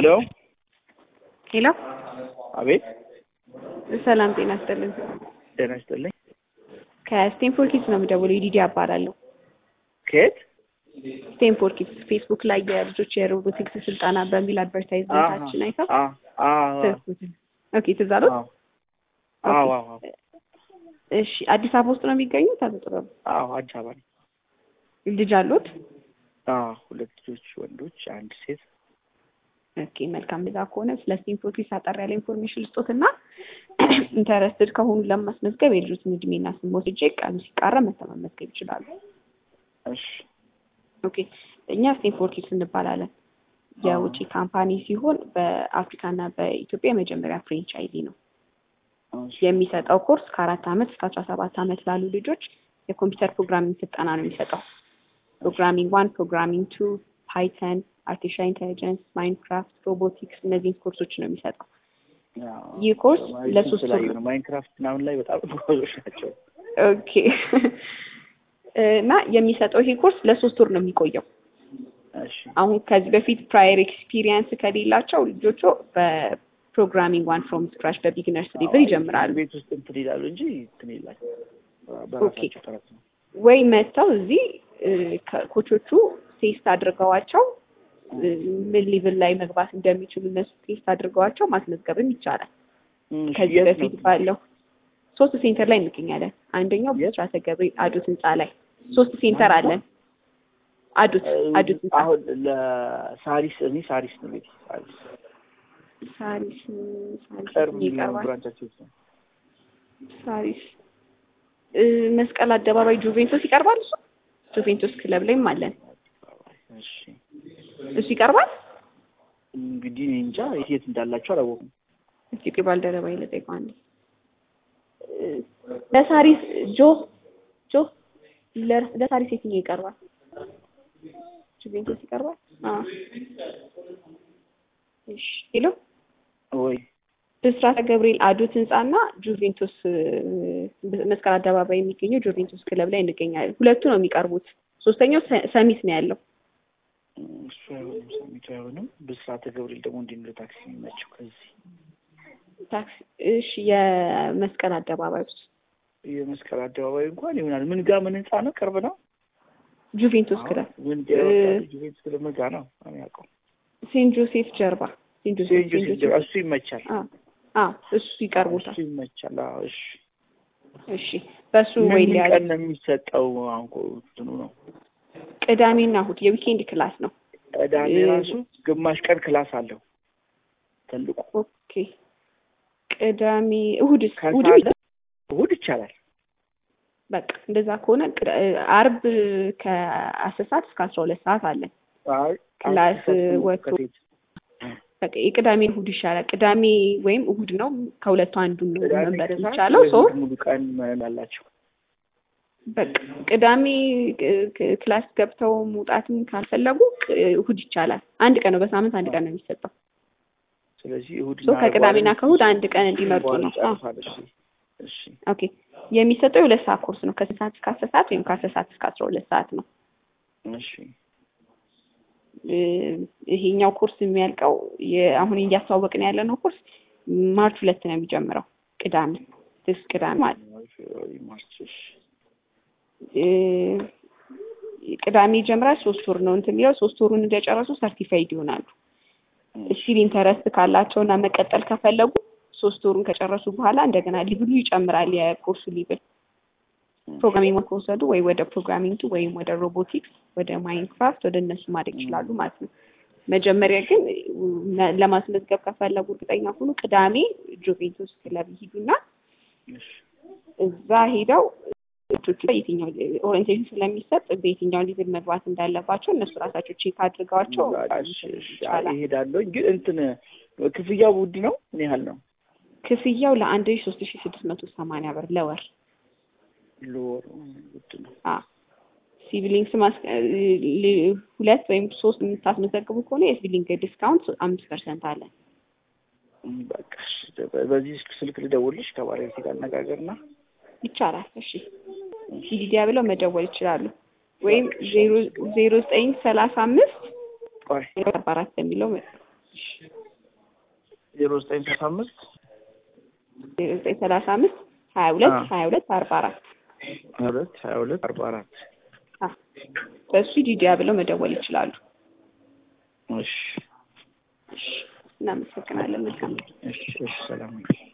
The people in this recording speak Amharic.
ሄሎ ሄሎ፣ አቤት። ሰላም ጤና ይስጥልን። ጤና ይስጥልኝ። ከስቴንፎርድ ኪድስ ነው የምደውለው። ዲዲ እባላለሁ። ከየት? ስቴንፎርድ ኪድስ ፌስቡክ ላይ የልጆች የሮቦቲክስ ስልጠና በሚል አድቨርታይዝመንታችን አይተው ስልኩትን ኦኬ፣ ትዝ አሉት? አዎ አዎ እሺ፣ አዲስ አበባ ውስጥ ነው የሚገኙት? አቶ ጥበቡ አዎ፣ አዲስ አበባ ነኝ። ልጅ አሉት? አዎ፣ ሁለት ልጆች ወንዶች፣ አንድ ሴት። ኦኬ፣ መልካም። እንደዛ ከሆነ ስለ ስቴንፎርድ ኪድስ አጠር ያለ ኢንፎርሜሽን ልስጦትና ኢንተረስትድ ከሆኑ ለማስመዝገብ የልጆችን እድሜና ስም ወስጄ ቀኑ ሲቃረብ መተው መመዝገብ ይችላሉ። እሺ ኦኬ እኛ ስቴንፎርድ ኪድስ እንባላለን። የውጭ ካምፓኒ ሲሆን በአፍሪካና በኢትዮጵያ የመጀመሪያ ፍሬንቻይዚ ነው። እሺ የሚሰጠው ኮርስ ከአራት ዓመት እስከ አስራ ሰባት ዓመት ላሉ ልጆች የኮምፒውተር ፕሮግራሚንግ ስልጠና ነው የሚሰጠው። ፕሮግራሚንግ ዋን፣ ፕሮግራሚንግ ቱ፣ ፓይተን፣ አርቲፊሻል ኢንቴሊጀንስ፣ ማይንክራፍት፣ ሮቦቲክስ እነዚህን ኮርሶች ነው የሚሰጠው። ያው ይህ ኮርስ ማየቱ ለሶስት ወር ስላየሁ ነው። ማይንክራፍት ምናምን ላይ በጣም ጎበዞች ናቸው። ኦኬ እና የሚሰጠው ይሄ ኮርስ ለሶስት ወር ነው የሚቆየው። እሺ አሁን ከዚህ በፊት ፕራየር ኤክስፒሪየንስ ከሌላቸው ልጆቹ በፕሮግራሚንግ ዋን ፍሮም ስክራች በቢግነርስ ሌቭል ይጀምራሉ። ቤት ውስጥ እንትን ይላሉ እንጂ እንትን ይላል በራሳቸው ጥረት ነው። ወይ መጥተው እዚህ እ፣ ከኮቾቹ ቴስት አድርገዋቸው እ፣ ምን ሌቭል ላይ መግባት እንደሚችሉ እነሱ ቴስት አድርገዋቸው ማስመዝገብም ይቻላል። እሺ፣ ከዚህ የት ነው በፊት ባለው ሶስት ሴንተር ላይ እንገኛለን። አንደኛው የት? ብስራተ ገብርኤል አዱት ህንፃ ላይ ሶስት ሴንተር አለን። አዱት አዱት ህንፃ አሁን ለሳሪስ እኔ ሳሪስ ነው ቤት ሳሪስ ሳሪስ ሳሪስ ቅርብ ይቀርባል። ብራንቻቸው ውስጥ ነው። ሳሪስ እ፣ መስቀል አደባባይ ጁቬንቶስ ይቀርባል። እሱ ጁቬንቶስ ክለብ ላይም አለን። እሺ እሱ ይቀርባል። እንግዲህ እኔ እንጃ የት የት እንዳላቸው አላወቁም። እስቲ ቆይ ባልደረባዬ ልጠይቀው አንዴ። እ፣ ለሳሪስ ጆ ጆ ለ- ለሳሪስ የትኛው ይቀርባል? ጁቬንቶስ ይቀርባል። አዎ እሺ ሄሎ ወይ ብስራተ ገብርኤል አዶት ህንፃና ጁቬንቱስ እ፣ መስቀል አደባባይ የሚገኘው ጁቬንቱስ ክለብ ላይ እንገኛለን። ሁለቱ ነው የሚቀርቡት። ሶስተኛው ሰ- ሰሚት ነው ያለው። እሱ አይሆንም፣ ሰሚቱ አይሆንም። ብስራተ ገብርኤል ደግሞ እንዴት ነው ታክሲ የሚመቸው ከዚህ ታክሲ እሺ፣ የመስቀል አደባባይ ውስጥ የመስቀል አደባባይ እንኳን ይሆናል። ምን ጋ ምን ህንጻ ነው? ቅርብ ነው። ጁቬንቱስ ክለብ ምን እ- ቤት ስለ ምን ጋ ነው? እኔ ያውቀው ሴንት ጆሴፍ ጀርባ ሴንት ጆሴፍ ሴንት ሴንት ጆሴፍ ጆሴፍ እሱ ይመቻል። አ አ እሱ ይቀርቡታል። እሱ ይመቻል። አዎ እሺ። እሺ በሱ ወይ ምን ሊያዝ ቀን ነው የሚሰጠው? አሁን እኮ እንትኑ ነው ቅዳሜና እሑድ የዊኬንድ ክላስ ነው። ቅዳሜ እ- ራሱ ግማሽ ቀን ክላስ አለው ትልቁ ኦኬ ቅዳሜ እሑድስ እሑድም ከሳለ እሑድ ይቻላል። በቃ እንደዛ ከሆነ ቅዳ- አርብ ከአስር ሰዓት እስከ አስራ ሁለት ሰዓት አለን። አይ ክላስ አስር ወጥቶ ከሴት በቃ የቅዳሜ እሑድ ይሻላል። ቅዳሜ ወይም እሑድ ነው ከሁለቱ አንዱን ነው ቅዳሜ መምረጥ ከሰዓት የሚቻለው። ወይ ሶ እሑድ ሙሉ ቀን ያላቸው በቃ ቅዳሜ ክ- ክ- ክላስ ገብተው መውጣትም ካልፈለጉ ቅ- እሑድ ይቻላል። አንድ ቀን ነው በሳምንት አንድ ቀን ነው የሚሰጠው። ስለዚህ እሑድ ሶ ከቅዳሜና ከእሑድ አንድ ቀን እንዲመርጡ በኋላ ነው። አዎ። ይጨርሳል። እሺ እሺ ኦኬ የሚሰጠው የሁለት ሰዓት ኮርስ ነው። ከስንት ሰዓት እስከ አስር ሰዓት ወይም ከአስር ሰዓት እስከ አስራ ሁለት ሰዓት ነው። እሺ እ፣ ይሄኛው ኮርስ የሚያልቀው የ- አሁን እያስተዋወቅን ያለ ነው ኮርስ ማርች ሁለት ነው የሚጀምረው ቅዳሜ ስ ቅዳሜ ማለት ነው። ማርች እሺ እ፣ ቅዳሜ ይጀምራል። ሶስት ወር ነው እንትን የሚለው ሶስት ወሩን እንደጨረሱ ሰርቲፋይድ ይሆናሉ። ስቲል ኢንተረስት ካላቸው እና መቀጠል ከፈለጉ ሶስት ወሩን ከጨረሱ በኋላ እንደገና ሊብሉ ይጨምራል የኮርሱ ሊብል ፕሮግራሚንግ ከወሰዱ ወይ ወደ ፕሮግራሚንግ ወይም ወደ ሮቦቲክስ ወደ ማይንክራፍት ወደ እነሱ ማደግ ይችላሉ ማለት ነው። መጀመሪያ ግን ነ- ለማስመዝገብ ከፈለጉ እርግጠኛ ሁኑ ቅዳሜ ጁቬንቱስ ክለብ ይሂዱና እሺ እዛ ሄደው ልጆቹ ላይ የትኛው ኦሪንቴሽን ስለሚሰጥ በየትኛው ሊቭል መግባት እንዳለባቸው እነሱ ራሳቸው ቼክ አድርገዋቸው እሺ እሺ አይ እሄዳለሁ። ግን እንትን ክፍያው ውድ ነው? ምን ያህል ነው? ክፍያው ለአንድ ሺ ሶስት ሺ ስድስት መቶ ሰማንያ ብር ለወር ለወሩ ውድ ነው። አ ሲቪሊንግስ ማስ ል- ሁለት ወይም ሶስት የምታስመዘግቡ ከሆነ የሲቪሊንግ ዲስካውንት አምስት ፐርሰንት አለ። እም፣ በቃ እሺ፣ በዚህ ስልክ ልደውልሽ ከባለቤቴ ጋር አነጋገርና ይቻላል። እሺ ሲዲዲያ ብለው መደወል ይችላሉ። ወይም ዜሮ ዜሮ ዘጠኝ ሰላሳ አምስት ቆይ አርባ አራት የሚለው ዜሮ ዘጠኝ ሰላሳ አምስት ዜሮ ዘጠኝ ሰላሳ አምስት ሀያ ሁለት አዎ። ሀያ ሁለት አርባ አራት ሀያ ሁለት ሀያ ሁለት አርባ አራት በእሱ ዲዲያ ብለው መደወል ይችላሉ። እሺ እናመሰግናለን። መልካም እሺ እሺ ሰላም